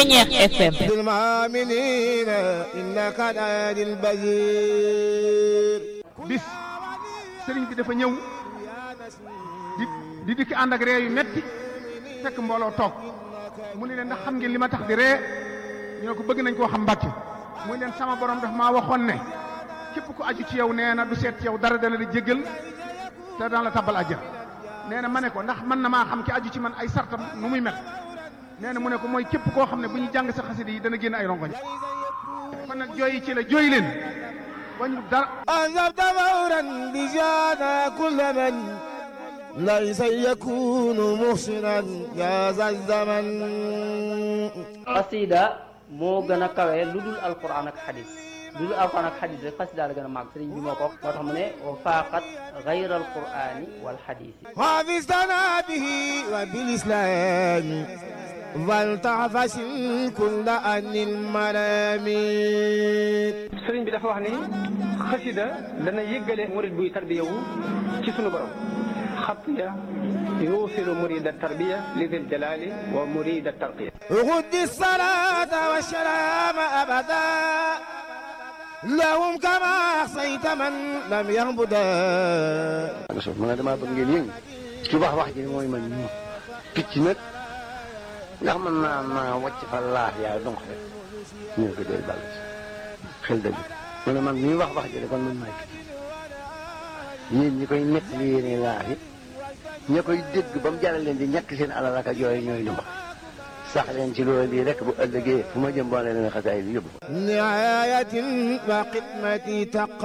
Ceñeex FM المؤمنين إنك لدي البشير bis sëriñ bi dafa ñëw di di dikk ànd ak ree yu metti fekk mbooloo toog mu ne leen ndax xam ngeen li ma tax di ree ñu ne ko bëgg nañ koo xam mbàkke mu ne leen sama borom daf maa waxoon ne képp ku aju ci yow nee na du seet ci yow dara dana la jéggal te dana la tabbal àjjana nee na ma ne ko ndax mën na maa xam ki aju ci man ay sartam nu muy mel nee na mu ne ko mooy képp koo xam ne bu ñu jàng sa xasida yi dana génn ay rongoñ kon nag jooyi ci la jooy leen wañu dara أنزلت فورا بجانا كل من ليس يكون محسنا يا ذا الزمن xasida moo gën a kawe lu dul alquran ak xadis lu dul alquran ak xadis rek xasida la gën a màgg sëriñ bi moo ko wax moo tax mu ne wa faaqat gayra alqurani wal xadisi حافظتنا به وبالإسلام فلتعفس كل أن الملامين sëriñ bi dafa wax ni xasida dana yëggale murid buy tarbiyawu ci sunu borom xatiya yuusilu murida tarbiya li dil jalali wa murida tarqiya غد الصلاة والسلام أبدا لهم كما أحصيت من لم يهبدا so ma ne damaa bëgg ngeen yëngu ci wax wax ji mooy man ñu picc nag ndax man naa naa wàcc fa laax yaa donc rek ñu ne ko dee bàll si xel dëgg mu ne man mii wax wax ji de kon man maay picc yéen ñi koy nekk li yéene laax yi ña koy dégg ba mu jaral leen di ñàkk seen alal ak yooyu ñooy lu mbax sax leen ci loolu lii rek bu ëllëgee fu ma jëm boole leen xasaay bi yóbbu نعاية وخدمتي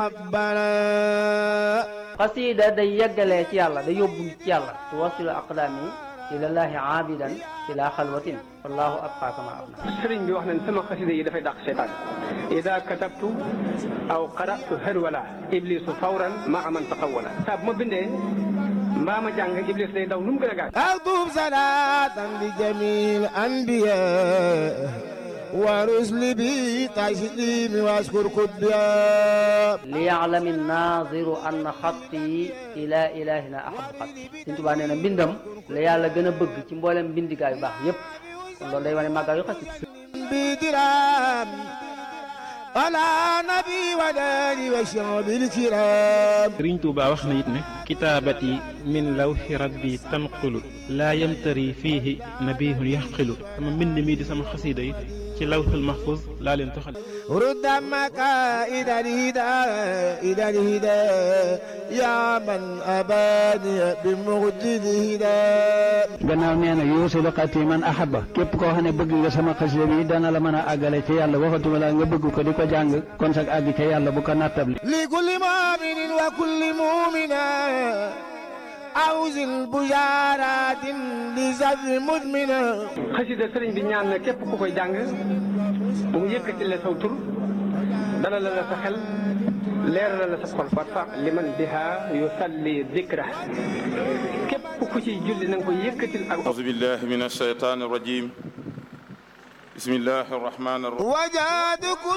تقبلا xasida day yeggalee ci yàlla day yóbbu ci yàlla tuwasilu aqdaami ilallahi aabidan ila xalwatin wallahu abqa kama abna sëriñ bi wax nañ sama xasida yi dafay dàq seytaan ida katabtu aw qaratu harwala iblisu fawran maa man taqawala saa bu ma bindee mbaa ma jàng iblis day daw nu mu gën a gaaw أكتب صلاة لجميع الأنبياء ورسل بي تسليم واشكر كبيا liyaalami naziru anna xatti ila ilahina ahabu xat Sëriñ Tuubaa nee na mbindam la yàlla gën a bëgg ci mboolem mbindigaa yu baax yépp kon loolu day wane màggaa yu xasida بدرام على نبي وداني وشعب الكرام sëriñ Tuuba wax na it ne kitaabati min lawxi rabbi tanqulu laa yamtari fiihi nabihun yaxqilu sama mbind mii di sama xasiida yi ci lawxul mahfuz laa leen toxal رد مكائد الهدى إلى الهدى يا من أباني بمجد الهدى gannaaw nee na yuusilu xati man ahaba képp koo xam ne bëgg nga sama xasida bi dana la mën a àggale ca yàlla waxatuma la nga bëgg ko di ko jàng kon sag àgg ca yàlla bu ko nattabli لكل مؤمن وكل مؤمنة أوزن بشارات لزر مدمنة xasida sëriñ bi ñaan na képp ku koy jàng mu yëkkati la saw tur dalal la sa xel leeral la sa xol warfa liman biha yusalli dikra képp ku ci julli na nga ko yëkkatil ak أعوذ بالله من الشيطان الرجيم بسم الله الرحمن الرحيم وجاد كل